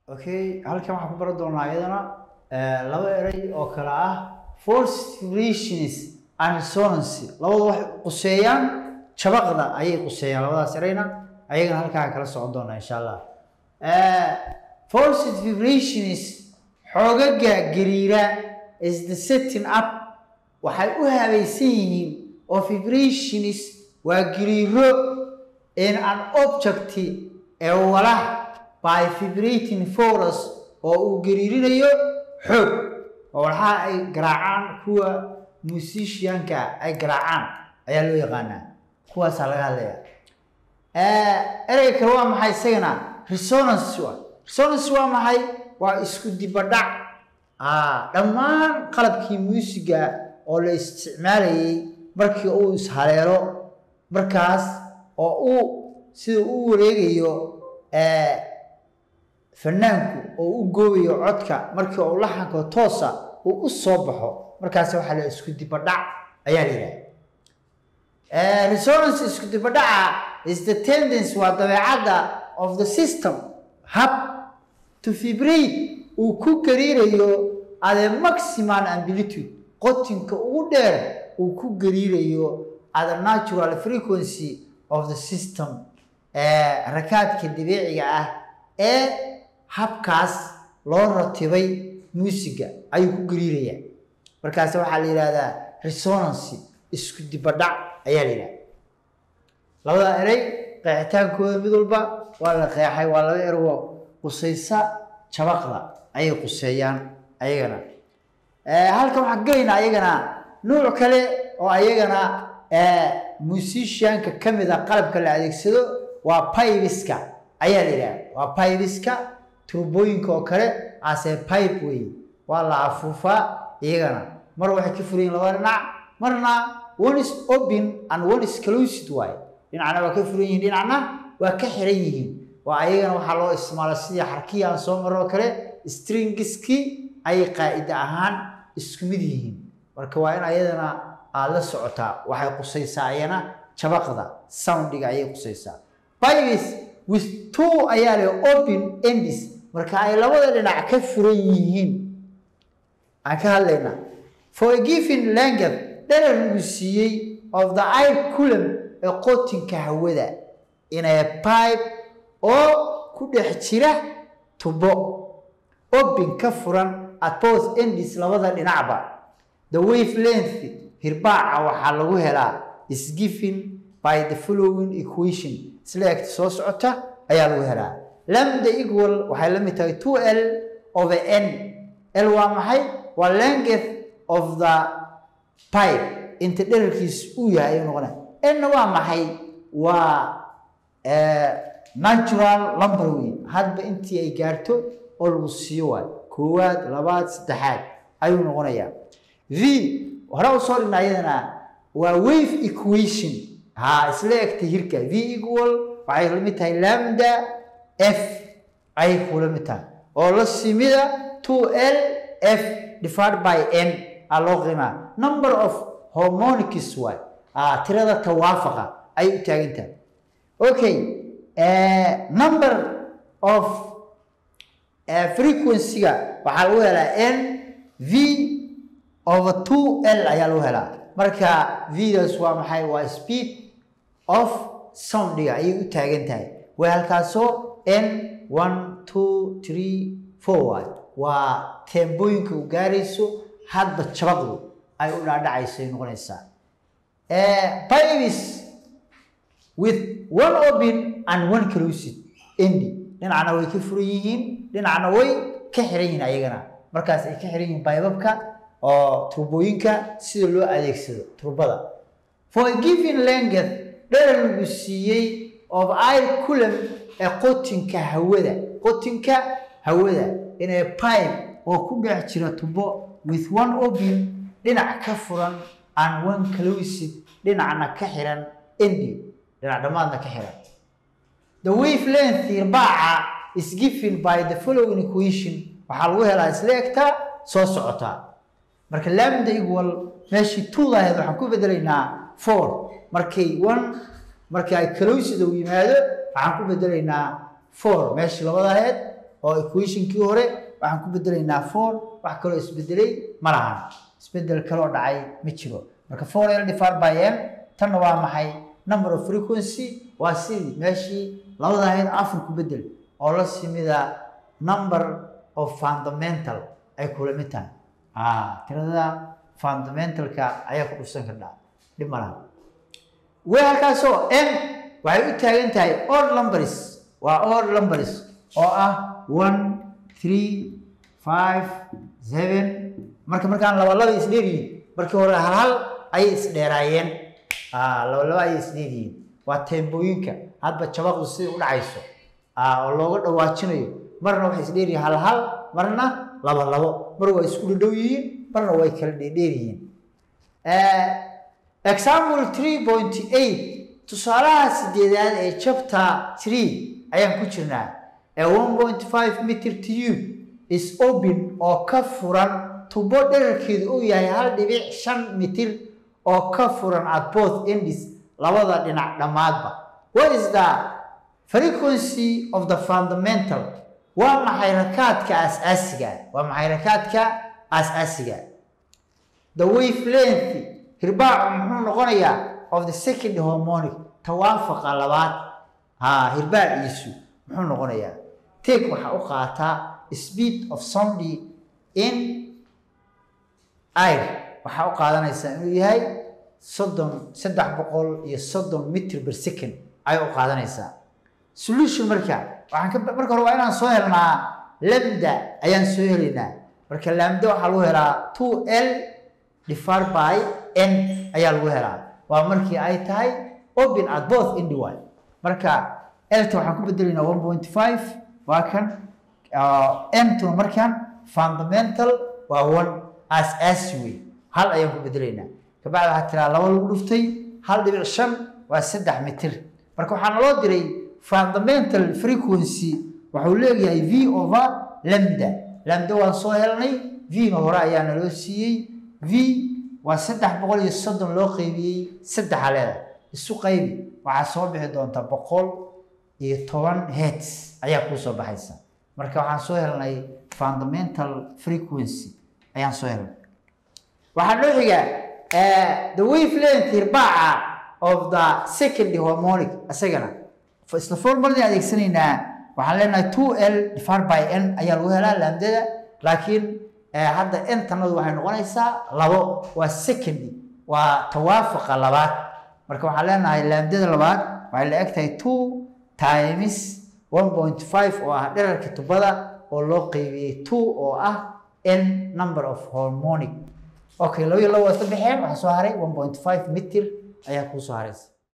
okay halkan waxaan ku baran doonaa iyadana laba eray oo kale ah forced vibrations and resonance labadu waxay quseeyaan jabaqda ayay quseeyaan labadaas erayna ayagana halkaa kala socon doonaa insha allah forced vibrations xoogaga gariira is the setting up waxay u habaysan yihiin oo vibrations waa gariiro in an object ee walax by vibrating force oo uu gariirinayo xoog oo walxaha ay garaacaan kuwa musicianka ay garaacaan ayaa loo yaqaanaa kuwaasaa laga hadlaya ereyga kale waa maxay isagana resonance waa resonance waa maxay waa isku dibadhac dhammaan qalabkii muusiga oo la isticmaalayay markii uu ishaleelo markaas oo uu sida uu wareegayo fanaanku oo u goobayo codka markii uu laxanka toosa uu u soo baxo markaas waxaa la isku dibadhac ayaa la yidhaha resonance isku dibadhaca is the tendency waa dabeecadda of the system hab to vibrate uu ku gariirayo at a maximum amplitude qotinka ugu dheer uu ku gariirayo at a natural frequency of the system rakaadka dabiiciga ah ee habkaas loo ratibay muusiga ayuu ku gariiraya markaas waxaa la yidhahdaa resonance isku dibadhac ayaa la yidhahda labada erey qeexitaankooda mid walba waa la qeexay waa laba ergo qusaysa jabaqda ayay quseeyaan ayagana halkan waxaan gelaynaa ayagana nuuc kale oo ayagana musicianka ka mid a qalabka la adeegsado waa pibiska ayaa la yidhaha waa pibiska turbooyinka oo kale ase pipe wey waa la afuufaa iyagana mar waxay ka furayiin laba dhinac marna one is open and one is closed waaye dhinacna waa ka furan yihiin dhinacna waa ka xiran yihiin waa ayagana waxaa loo isticmaala sidii xarkihii aan soo marro kale stringiskii ayay qaa'ida ahaan isku mid yihiin marka waa in ayadana aada la socotaa waxay qusaysaa ayana jabaqda soundiga ayay qusaysaa bibis with two ayaa leh open endis marka ay labada dhinac ka furan yihiin aan ka hadlaynaa for a given language dherer lagu siiyey of the air culum ee qotinka hawada in a pipe oo ku dhex jira tubo open ka furan at both endis labada dhinacba the wave length hirbaaca waxaa lagu helaa is given by the following equation isla egta soo socota ayaa lagu helaa lambda equal waxay la mid tahay two l over n l waa maxay waa length of the pipe inta dherarkiis uu yahay ayuu noqonaya n waa maxay waa natural lumber wey hadba intii ay gaarto oo lagu siiyo waay koowaad labaad saddexaad ayuu noqonayaa v hore u soo dhigna ayadana waa wave equation ha isla egta hirka v equal waxay la mid tahay lambda f ayay kula mid tahay oo la simida two l f divided by n aa loo qiimaa number of harmonics waay tirada tawaafaqa ayay u taagan tahay okay number of frequency-ga waxaa lagu helaa n v over two l ayaa lagu helaa marka vdas waa maxay waa speed of soundiga ayay u taagan tahay way halkaasoo n one two three four waay waa teembooyinka u gaarayso hadba jabaqdu ay u dhaadhacayso ay noqonaysaa pibis with one open and one closed endi dhinacna way ka furan yihiin dhinacna way ka xiran yihiin ayagana markaas ay ka xiran yihiin baybabka oo turbooyinka sida loo adeegsado turbada for a given length dherer lagu siiyey of air culum ee qotinka hawada qotinka hawada in a pipe oo ku dhex jira tubo with one open dhinac ka furan and one closed dhinacna ka xiran endi dhinac dhammaadna ka xiran the wave length irbaaca is given by the following equation waxaa lagu helaa isla egtaa soo socotaa marka lambda equal meeshii two ahayd waxaan ku bedelaynaa four markay one markii ay closed uu yimaado waxaan ku bedelaynaa four meeshii labada ahayd oo equationkii hore waxaan ku bedelaynaa four wax kaloo isbedelay ma lahan isbedel kaloo dhacay ma jiro marka four l divided by m tanna waa maxay number of frequency waa sidii meeshii labada ahayd afar ku bedel oo la simida number of fundamental ay kula mid tahay ah tirada fundamentalka ayaa ku dhufsan kardhaa dhib ma laha way halkaasoo m waxay u taagan tahay odd numbers waa odd numbers oo ah one three five seven marka markaan laba laba isdheeryihiin markii hore hal hal ayay isdheeraayeen laba laba ayay isdheeryihiin waa teembooyinka hadba jabaqdu sida u dhacayso oo looga dhawaajinayo marna waxay isdheeryihiin hal hal marna laba labo mar waa isku dhadhow yihiin marna way kala dheerdheer yihiin example three point eight tusaalaha sideedaad ee chapter three ayaan ku jirnaa ee one point five meter tube is open oo ka furan tubo dherarkeedu uu yahay hal dhibic shan mitir oo ka furan at both ends labada dhinac dhammaadba what is the frequency of the fundamental waa maxay rakaadka aas-aasiga waa maxay rakaadka aas-aasiga the wavelength hirbaacu muxuu noqonayaa of the second harmonic tawaafaqa labaad ha hirbaaciisu muxuu noqonayaa take waxaa u qaataa speed of sound in air waxaa u qaadanaysaa inuu yahay soddon saddex boqol iyo soddon mitr per second ayay u qaadanaysaa solution marka waxaan ka marka hore waa inaan soo helnaa lambda ayaan soo helaynaa marka lambda waxaa lagu helaa two l divided by n ayaa lagu helaa waa markii ay tahay open at both indi y marka elta waxaan ku bedelaynaa one point five waa kan ntuna markan fundamental waa one as as way hal ayaan ku bedelaynaa kabacdi waxaa tiraa laba lagu dhuftay hal dhibic shan waa saddex mitir marka waxaa naloo diray fundamental frequency waxuu leeyahay v over lambda lambda waan soo helnay v-na hore ayaa naloo siiyey v waa saddex boqol iyo soddon loo qeybiyey saddexa leeda isu qaybi waxaa soo bixi doonta boqol iyo toban hets ayaa kuu soo baxaysa marka waxaan soo helnay fundamental frequency ayaan soo helnay waxaa noo xiga the wavelength hirbaaca of the second harmonic isagana isla formuladii adeegsanaynaa waxaan leenahay two l divided by n ayaa lagu helaa laamdada laakiin hadda n tanadu waxay noqonaysaa labo waa secondy waa tawaafaqa labaad marka waxaan leenahay laamdada labaad waxay la eg tahay two times one point five oo ah dherarka tubada oo loo qeybiyey two oo ah n number of harmonic okay laba iyo labo waa isla baxeen waxaa soo haray one point five mitir ayaa kuu soo haraysa